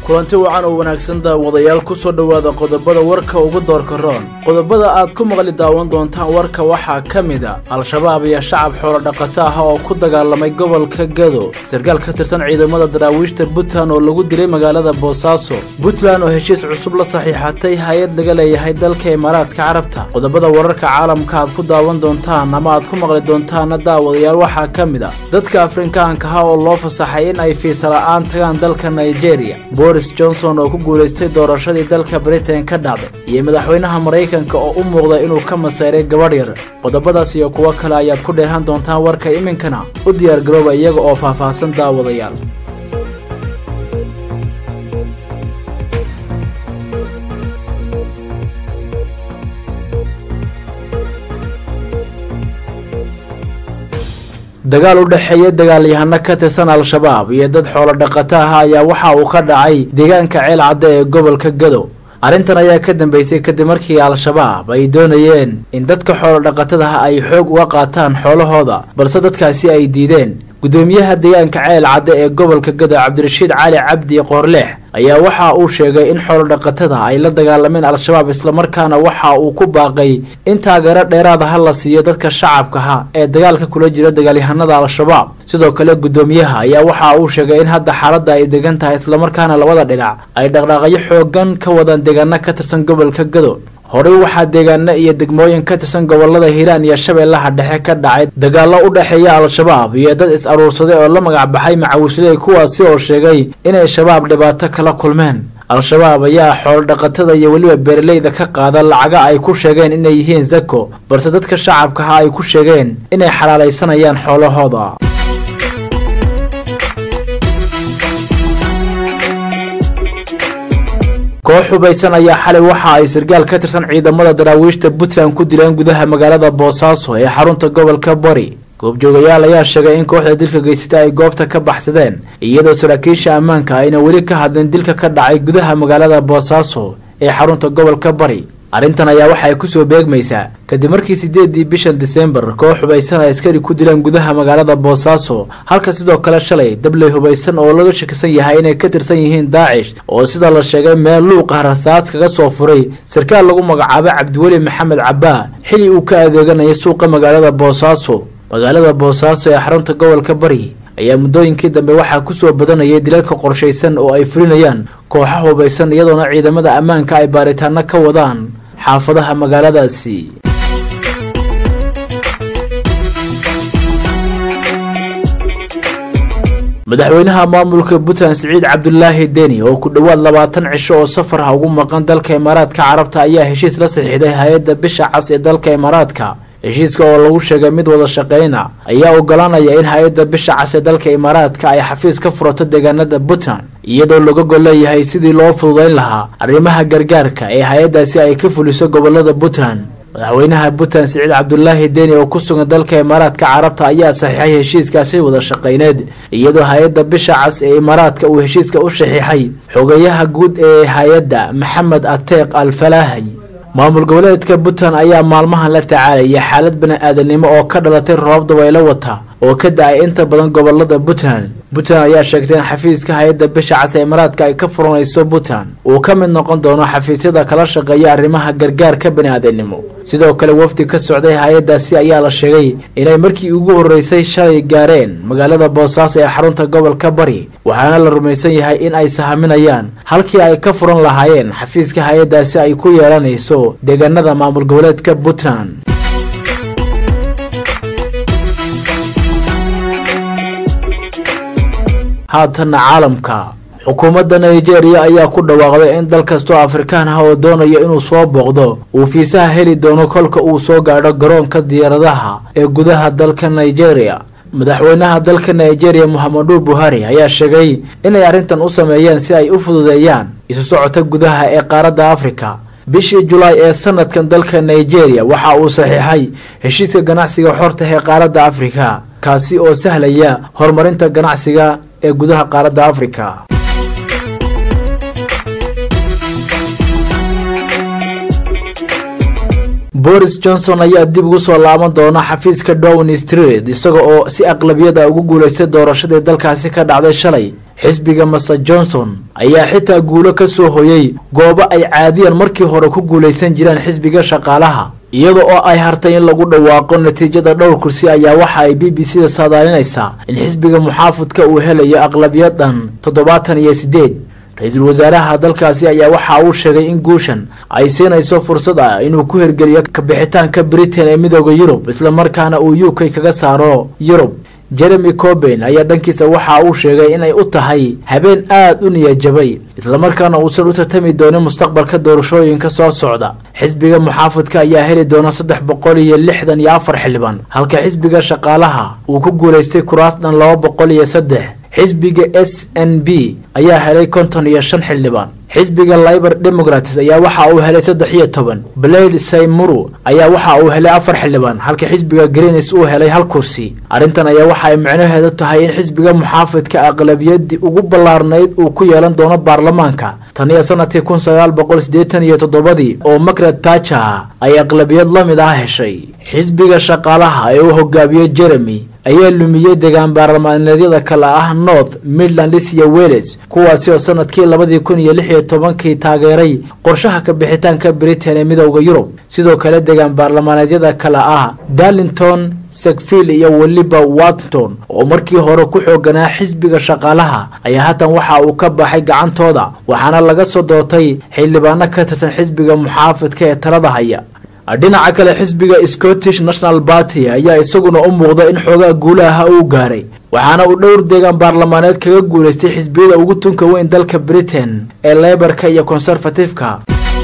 kulanti wacan oo wanaagsan daawadayaal ku soo dhowaada qodobada warka ugu doorka roon qodobada aad ku maqli daawan doontaan warka waxaa ka mid a al-shabaab iyo shacab xoolo dhaqato ah oo ku dagaalamay gobolka gado sarkaal ka tirsan ciidamada daraawiishta puntland oo lagu dilay magaalada boosaaso puntland oo heshiis cusub la saxiixatay hay-ad laga leeyahay dalka imaaraadka carabta qodobada wararka caalamka aad ku daawan doontaan ama aad ku maqli doontaana daawadayaal waxaa ka mid a dadka afrikaanka ah oo loo fasaxay in ay fiisa la'aan tagaan dalka nigeria boris johnson oo ku guulaystay doorashadii dalka britain ka dhacday iyo madaxweynaha maraykanka oo u muuqda inuu ka masayray gabadh yar qodobadaas iyo kuwo kale ayaad ku dheehan doontaan warka iminkana u diyaargarooba iyaga oo faahfaahsan daawadayaal dagaal u dhexeeya dagaalyahano ka tirsan al-shabaab iyo dad xoolo dhaqato ah ayaa waxa uu ka dhacay deegaanka ceel cadde ee gobolka gado arrintan ayaa ka dambeysay kadib markii al-shabaab ay doonayeen in dadka xoolo dhaqatadaha ay xoog uga qaataan xoolahooda balse dadkaasi ay diideen gudoomiyaha deegaanka ceel cadde ee gobolka gado cabdirashiid cali cabdi qoorleex ayaa waxa uu sheegay in xoolo dhaqatada ay la dagaalameen al-shabaab islamarkaana waxa uu ku baaqay in taageero dheeraada ha la siiyo dadka shacabkaha ee dagaalka kula jira dagaalyahanada al-shabaab sidoo kale gudoomiyaha ayaa waxa uu sheegay in hadda xaaladda ay degan tahay islamarkaana labada dhinac ay dhaqdhaaqyo xoogan ka wadaan deegaano ka tirsan gobolka gado horey waxaa deegaano iyo degmooyin ka tirsan gobolada hiiraan iyo shabeellaha dhexe ka dhacay dagaallo u dhexeeya al-shabaab iyo dad is-aruursaday oo la magac baxay macawisley kuwaasi oo sheegay inay shabaab dhibaato kala kulmeen al-shabaab ayaa xoolo dhaqatada iyo weliba beeraleyda ka qaada lacaga ay ku sheegeen inay yihiin zako balse dadka shacabkaha ay ku sheegeen inay xalaalaysanayaan xoolahooda koox hubaysan ayaa xalay waxa ay sarkaal ka tirsan ciidamada daraawiishta puntland ku dileen gudaha magaalada boosaaso ee xarunta gobolka bari goobjoogayaal ayaa sheegay in kooxda dilka geysata ay goobta ka baxsadeen iyadoo saraakiisha ammaanka ayna weli ka hadlin dilka ka dhacay gudaha magaalada boosaaso ee xarunta gobolka bari arrintan ayaa waxay kusoo beegmaysaa kadib markii sideedii bishan disembar koox hubaysan ay askari ku dileen gudaha magaalada boosaaso halka sidoo kale shalay dabley hubaysan oo laga shakisan yahay inay ka tirsan yihiin daacish oo sida la sheegay meel luuqa rasaas kaga soo furay sarkaal lagu magacaabay cabdiweli maxamed cabaa xili uu ka adeeganaya suuqa magaalada boosaaso magaalada boosaaso ee xarunta gobolka bari ayaa muddooyinkii dambe waxaa kusoo badanayay dilalka qorshaysan oo ay fulinayaan kooxa hubaysan iyadoona ciidamada ammaanka ay baaritaano ka wadaan xaafadaha magaaladaasi madaxweynaha maamulka puntland siciid cabdulaahi deni oo ku dhowaad labaatan cisho oo safar ah ugu maqan dalka imaaraadka carabta ayaa heshiis la saxiixday hay-adda bisha cas ee dalka imaaraadka heshiiska oo lagu sheegay mid wada shaqeyna ayaa ogolaanaya in hay-adda bisha cas ee dalka imaaraadka ay xafiis ka furato deegaanada puntland iyadoo laga gol leeyahay sidii loo fududeyn lahaa arrimaha gargaarka ee hay-addaasi ay ka fuliso gobolada puntland madaxweynaha puntland siciid cabdulaahi deni oo ku sugan dalka imaaraadka carabta ayaa saxiixay heshiiskaasi wada shaqeyneed iyadoo hay-adda bisha cas ee imaaraadka uu heshiiska u saxiixay xogayaha guud ee hay-adda maxamed ateeq al falaahay maamul goboleedka puntland ayaa maalmahan la tacaalaya xaalad bani-aadanimo oo ka dhalatay roobab dabaylo wata oo ka da-ay inta badan gobolada puntland puntland ayaa sheegtay in xafiiska hay-adda bisha cas ee imaaraadka ay ka furanayso puntland uu ka mid noqon doono xafiisyada kala shaqeeya arrimaha gargaarka bani-aadanimo sidoo kale wafdi ka socday hay-addaasi ayaa la sheegay inay markii ugu horreysay shalay gaareen magaalada boosaaso ee xarunta gobolka bari waxaana la rumaysan yahay in ay sahaminayaan halkii ay ka furan lahaayeen xafiiska hay-addaasi ay ku yeelanayso deegaanada maamul goboleedka puntland haatanna caalamka xukuumadda nigeria ayaa ku dhawaaqday in dal kastoo afrikaan ah oo doonaya inuu soo booqdo uu fiisaha heli doono kolka uu soo gaadho garoonka diyaaradaha ee gudaha dalka nigeria madaxweynaha dalka nigeria mohamadu buhari ayaa sheegay inay arrintan u sameeyeen si ay u fududeeyaan isu socota gudaha ee qaaradda afrika bishii julaay ee sanadkan dalka nigeria waxa uu saxiixay heshiiska ganacsiga xorta ee qaaradda afrika kaasi oo sahlaya horumarinta ganacsiga ee gudaha qaaradda afrika boris johnson ayaa dib ugu soo laaban doona xafiiska down street isaga oo si aqlabiyada ugu guulaystay doorashadii dalkaasi ka dhacday shalay xisbiga master johnson ayaa xitaa guulo ka soo hoyay goobo ay caadiyan markii hore ku guulaysan jireen xisbiga shaqaalaha iyada oo ay hartay in lagu dhawaaqo natiijada dhowr kursi ayaa waxa ay b b c da saadaalinaysaa in xisbiga muxaafadka uu helayo aqlabiyadan toddobaatan iyo siddeed ra-iisul wasaaraha dalkaasi ayaa waxa uu sheegay in guushan ay siinayso fursad ah inuu ku hirgeliyo kabixitaanka britain ee midooda yurub islamarkaana uu u k kaga saaro yurub jeremy coben ayaa dhankiisa waxa uu sheegay inay u tahay habeen aad u niyajabay islamarkaana uusan u tartami doonin mustaqbalka doorashooyinka soo socda xisbiga muxaafadka ayaa heli doona saddex boqol iyo lixdan iyo afar xildhibaan halka xisbiga shaqaalaha uu ku guulaystay kuraas dhan laba boqol iyo saddex xisbiga s n b ayaa helay konton iyo shan xildhibaan xisbiga libor democrats ayaa waxa uu helay saddex iyo toban blade saymuru ayaa waxa uu helay afar xildhibaan halka xisbiga greenis uu helay hal kursi arrintan ayaa waxa ay micnaheedu tahay in xisbiga muxaafidka aqlabiyadii ugu ballaarnayd uu ku yeelan doono baarlamaanka tan iyo sanadkii kun sagaal boqol siddeetan iyo toddobadii oo margaret tacha ay aqlabiyad la mid ah heshay xisbiga shaqaalaha ee uu hogaamiyo jeremy ayaa lumiyey degaan baarlamaaneedyada kale ah north midlands iyo welles kuwaasi oo sanadkii labadii kun iyo lix iyo tobankii taageeray qorshaha ka bixitaanka britain ee midowda yurub sidoo kale degaan baarlamaaneedyada kale ah darlington sekfield iyo weliba watton oo markii hore ku xooganaa xisbiga shaqaalaha ayaa haatan waxa uu ka baxay gacantooda waxaana laga soo doortay xildhibaano ka tirsan xisbiga muxaafidka ee talada haya dhinaca kale xisbiga scottish national party ayaa isaguna u muuqda in xoogaa guulaha uu gaaray waxaana uu dhowr deegaan baarlamaaneed kaga guulaystay xisbiyada ugu tunka weyn dalka britain ee lebarka iyo conservatifeka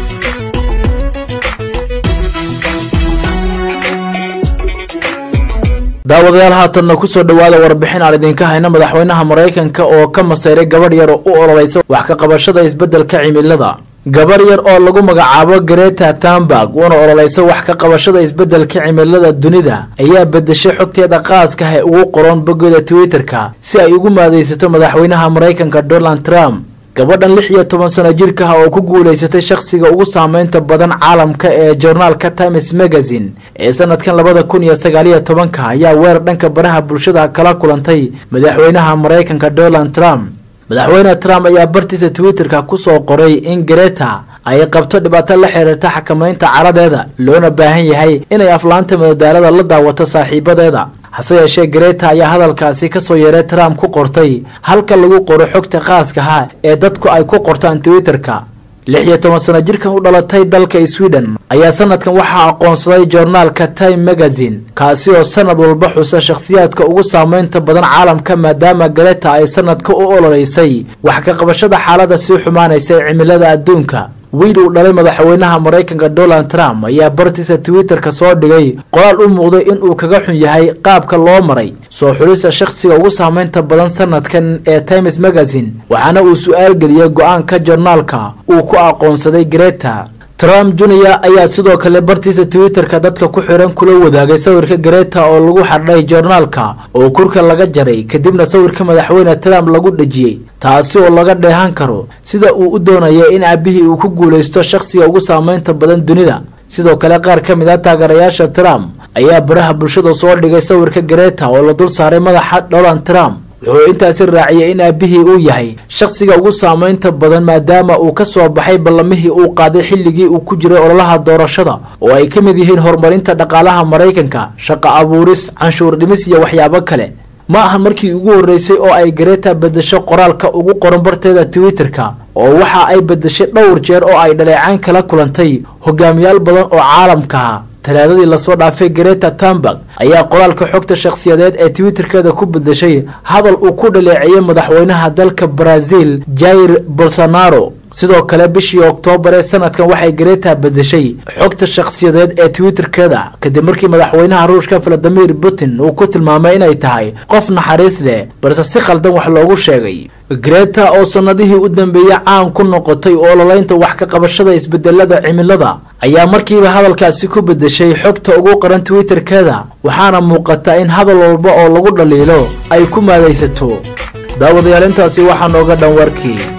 daawadayaal haatanna kusoo dhawaada warbixin aan idinka hayna madaxweynaha maraykanka oo ka masayray gabadh yar oo u ololeysa wax ka qabashada isbeddelka cimilada gabar yar oo lagu magacaabo greta thunberg una ololeysa wax ka qabashada isbeddelka cimilada dunida ayaa bedeshay xogteeda qaaska ah ee ugu qoran boggeeda twitter-ka si ay ugu maadaysato madaxweynaha maraykanka donald trump gabadhan lix iyo toban sano jirka ah oo ku guulaysatay shakhsiga ugu saameynta badan caalamka ee joornaalka times magazine ee sanadkan labada kun iyo sagaaliyo tobanka ayaa weerar dhanka baraha bulshada kala kulantay madaxweynaha maraykanka donald trump madaxweyne trump ayaa bartiisa twitter-ka kusoo qoray in greta ay qabto dhibaato la xiriirta xakamaynta caradeeda loona baahan yahay inay aflaanta madadaalada la daawato saaxiibadeeda hase yeeshee greta ayaa hadalkaasi kasoo yeeray trump ku qortay halka lagu qoro xogta khaaskaha ee dadku ay ku qortaan twitter-ka lix iyo toban sano jirkan u dhalatay dalka sweden ayaa sanadkan waxaa aqoonsaday joornaalka time magazine kaasi oo sanad walba xusa shakhsiyaadka ugu saameynta badan caalamka maadaama greta ay sanadka u ololeysay wax ka qabashada xaalada sii xumaanaysa ee cimilada adduunka wiil uu dhalay madaxweynaha maraykanka donald trump ayaa bartiisa twitter-ka soo dhigay qoraal u muuqday inuu kaga xun yahay qaabka loo maray soo xulista shakhsiga ugu saameynta badan sanadkan ee times magazine waxaana uu su-aal geliyey go-aanka joornaalka uu ku aqoonsaday greta trump junior ayaa sidoo kale bartiisa twitter-ka dadka ku xiran kula wadaagay sawirka greta oo lagu xardhay joornaalka oo kurka laga jaray kadibna sawirka madaxweyne trump lagu dhejiyey taasi oo laga dheehan karo sida uu u doonaya in aabihii uu ku guulaysto shakhsiga ugu saameynta badan dunida sidoo kale qaar ka mid ah taageerayaasha trump ayaa baraha bulshada soo dhigay sawirka greta oo la dul saaray madaxa donald trump wuxuu intaasi raaciyay in aabihii uu yahay shakhsiga ugu saameynta badan maadaama uu ka soo baxay ballamihii uu qaaday xilligii uu ku jiray ololaha doorashada oo ay ka mid yihiin horumarinta dhaqaalaha maraykanka shaqo abuuris canshuur dhimis iyo waxyaabo kale ma ahan markii ugu horreysay oo ay greta bedesho qoraalka ugu qoran barteeda twitter-ka oo waxa ay bedeshay dhowr jeer oo ay dhaleecaan kala kulantay hogaamiyaal badan oo caalamkaha talaadadii lasoo dhaafay greta thunberg ayaa qoraalka xogta shakhsiyadeed ee twitterkeeda ku bedeshay hadal uu ku dhaleeceeyay madaxweynaha dalka brazil jair bolsonaro sidoo kale bishii oktoobar ee sanadkan waxay greta bedeshay xogta shakhsiyadeed ee twitterkeeda kadib markii madaxweynaha ruushka valadimir putin uu ku tilmaamay inay tahay qof naxariis leh balse si khaldan wax loogu sheegay greta oo sanadihii u dambeeyey caan ku noqotay ololaynta wax ka qabashada isbedelada cimilada ayaa markiiba hadalkaasi ku bedeshay xogta ugu qaran twitterkeeda waxaana muuqata in hadal walba oo lagu dhaliilo ay ku maadaysato daawadayaal intaasi waxaa nooga dhan warkii